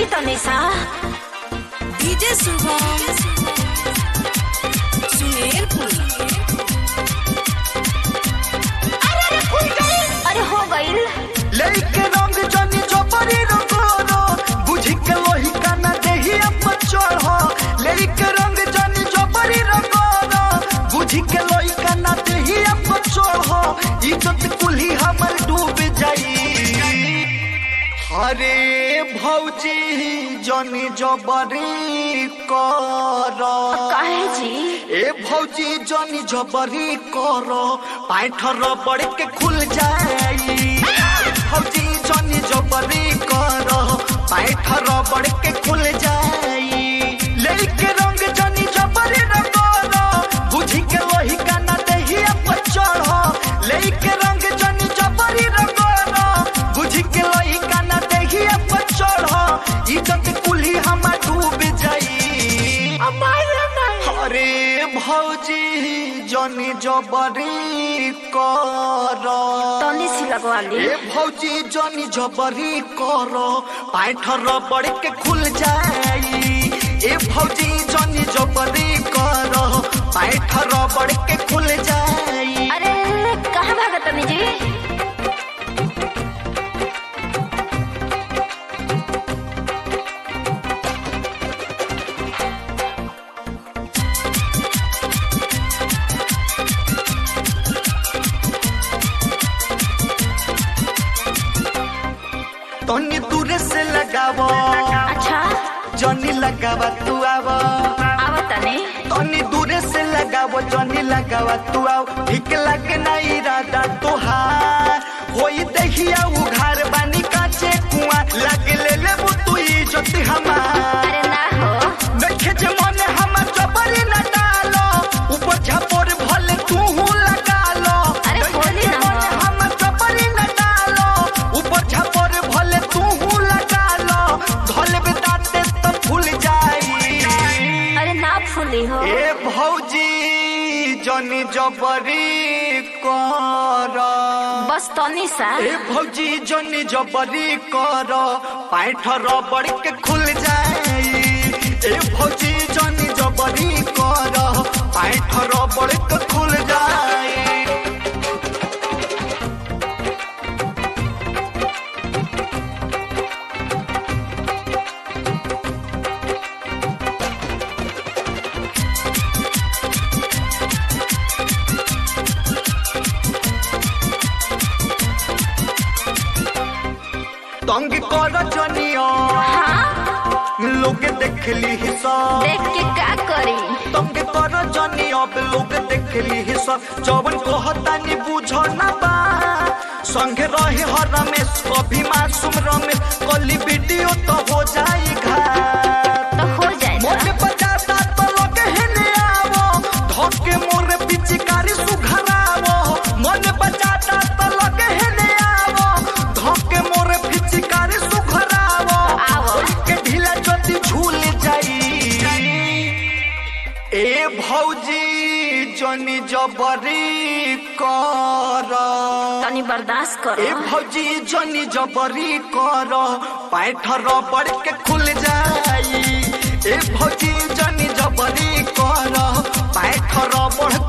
जी तनिषा डीजे शुभम सुमेरपुर अरे हो गईल लेके रंग जनी जबरी रंगोरो बुझी के लोही का ना देही अप चढ़ो लेके रंग जनी जबरी रंगोरो बुझी के लोही का ना देही अप चढ़ो इज्जत कुल्ही हमर डूब जाई हरे भौजी जनी जबरी कर काहे जी ए भौजी जनी जबरी करो पाइठर बड़ के खुल जाई भौजी जनी जबरी करो पाइठर बड़ के खुल जाई लेके रंग जनी जबरी न करो बुझी के लोही का ना देही अप चढ़ो लेके रंग जनी जबरी न करो बुझी के लोही का ना देही अप चढ़ो इज्जत कुल्ही हम डूब जाई अरे भौजी जनी जबरी कर तनिषी लगवाली ए भौजी जनी जबरी कर पाइठर बड़ के खुल जाई ए भौजी जनी जबरी कर पाइठर बड़ के खुल जाई अरे कहाँ भागा तनी जी तनी दूर से लगावो अच्छा जनी लगावा तू आवो आवा तनी तनी दूरे से लगावो जनी लगावा तू आओ ठीक लगे ना इरादा तोहार होई देखिया उघार बानी काचे कुआ लगे ले ले तू इज्जत हमार अरे ना हो देखे जे मन हमर जबरी न डालो ऊपर झपोर भले तू लगा लो अरे देखे बोली जे ना मन हो। हमर जबरी न डालो ऊपर झपोर भले तू लगा लो धोले बेदाते तो फूल जाई अरे ना फूली हो ए भौजी जनी जबरी कर बस तनिषा ए भौजी जनी जबरी कर पाइठ रबड़ के खुल जाई ए भौजी जनी जबरी कर पाइठ रबड़ के खुल जाई तंग कर जनिया हाँ लोग देखली सब देख के का करी तंग कर जनी अब लोग देखली ही सब जवन कहतानी बुझ ना बा संगे रहे हर रमेश कभी मासूम रमेश कली वीडियो तो हो जाई घाट तो हो जाए मोटे बजाता तो लोग हेने आवो धोके मोर पिचकारी सुघरावो मन बजाता तो लोग हेने आवो धोके मोर पिचकारी सुघरावो आवो। के ढीला जति झूल जाई ए भौजी जनी जबरी कर तनी बर्दाश्त ए करो भौजी जनी जबरी कर पाइठ रबड़ के खुल जाई ए भौजी जनी जबरी कर पाइठ रबड़